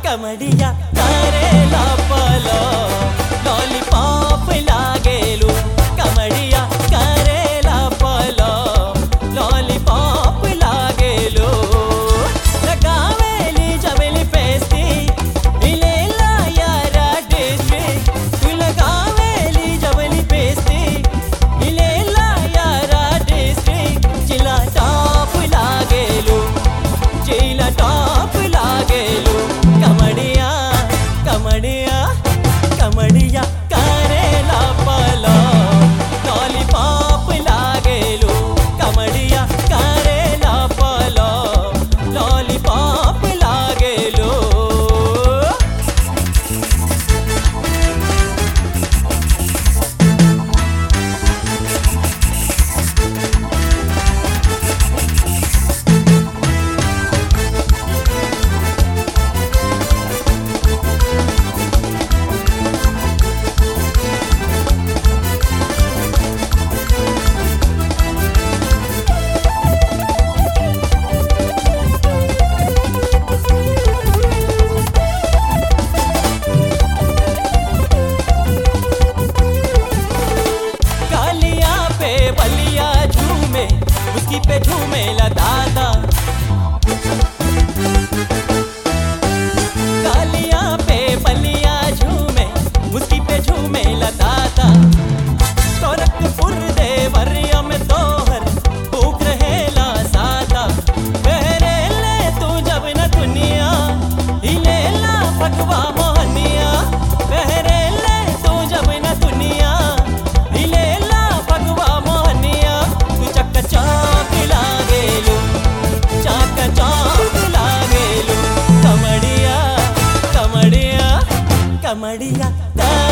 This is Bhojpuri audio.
कमडिया करेला पलो लॉलीपॉप लागेलू कमडिया करेला पलो लॉलीपॉप लागेलू लगावेली जबली पेस्टी इलेला यारा डिस्ट्रिक्ट तू लगावेली जबली पेस्टी इलेला यारा डिस्ट्रिक्ट जिला टॉप लागेलू जिला टॉप लागेलू कमडिया कमडिया कमडिया करेला पलो लॉलीपॉप लागेलू कमडिया करेला पलो लॉलीपॉप लागेलू कालिया पे बलिया झूमे उसकी पे झूमे दादा कालिया पे बलिया झूमे उसकी पे झूमे दादा गोरखपुर देवरिया में तोहर भूख रहेला सादा बहरे ले तू जब न दुनिया हिलेला फगवा मोहनिया बहरे ले तू जब न दुनिया हिलेला फगवा मोहनिया तू चक चौक लागेलू चाक चौक लागेलू कमडिया कमडिया कमडिया